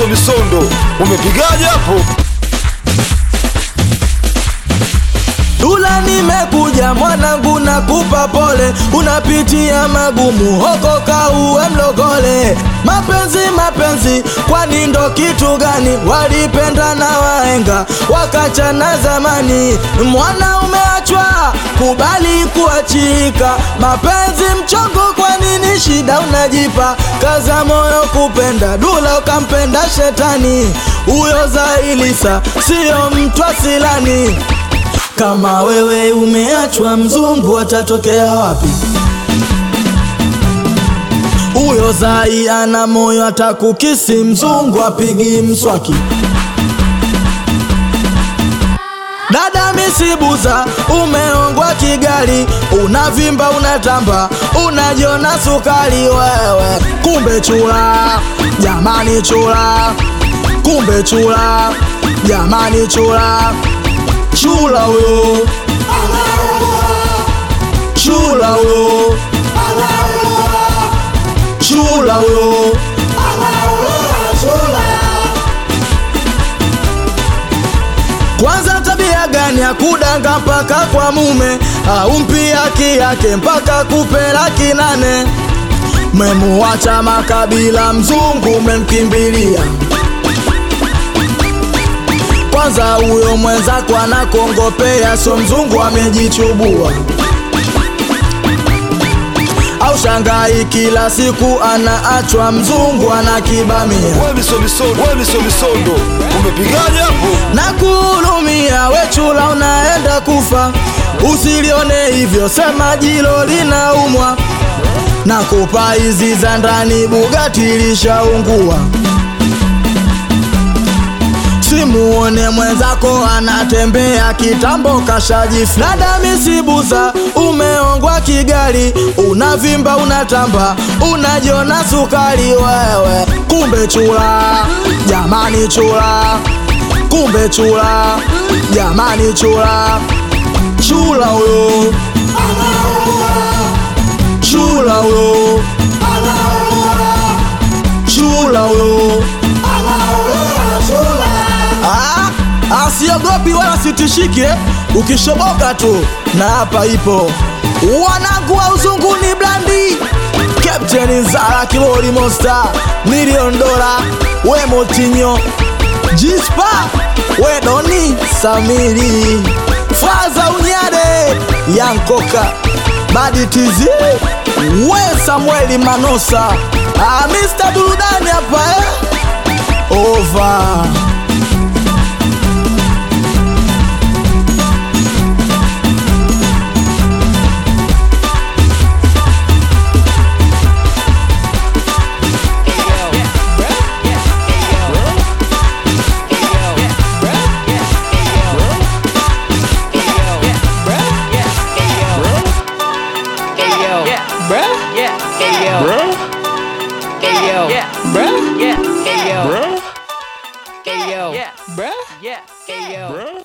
misondo, umepigaje hapo? Dula nimekuja mwanangu na kupa pole, unapitia magumu hoko kauwe mlogole. Mapenzi mapenzi, kwani ndo kitu gani? Walipenda na wahenga wakachana zamani, mwana umeachwa, kubali kuachika. Mapenzi mchongo, kwa nini shida unajipa? Kaza moyo kupenda, Dula ukampenda shetani, huyo Zailisa siyo mtu asilani. Kama wewe umeachwa, mzungu atatokea wapi? Huyo Zai ana moyo, atakukisi mzungu apigi mswaki. Dada misibuza, umeongwa Kigali, unavimba unatamba, unajiona sukari wewe, kumbe chula, jamani chula, kumbe chula, jamani chula, chula huyo, chula huyo, chula huyo. Kwanza tabia gani ya kudanga mpaka kwa mume au mpi haki yake mpaka kupe laki nane? Memuacha makabila, mzungu memkimbilia. Kwanza huyo mwenzako anakongopea, sio mzungu amejichubua. Au shangai kila siku anaachwa, mzungu anakibamia. Wewe miso misondo, wewe miso misondo, umepigaje hapo? na kuhurumia wechula, unaenda kufa. Usilione hivyo, sema jilo linaumwa. Na kupa hizi za ndani, Bugatti lishaungua. Simuone mwenzako anatembea kitambo kashajifu. Dada misibuza, umeongwa Kigali, unavimba unatamba, unajiona sukari wewe, kumbe chula, jamani chula, kumbe chula, jamani chula, chula huyo, chula huyo, chula huyo. Ah, asiogopi wala sitishiki eh? Ukishoboka tu na hapa ipo wanangu wa uzungu ni blandi Captain Zara Kibori Monster Million Dollar we Motinho Jispa we Doni Samiri Faza Unyade Yankoka Badi Tizi we Samueli Manosa ah, Mr. Burudani hapa eh? Over Yeah, bruh. Yeah, bruh.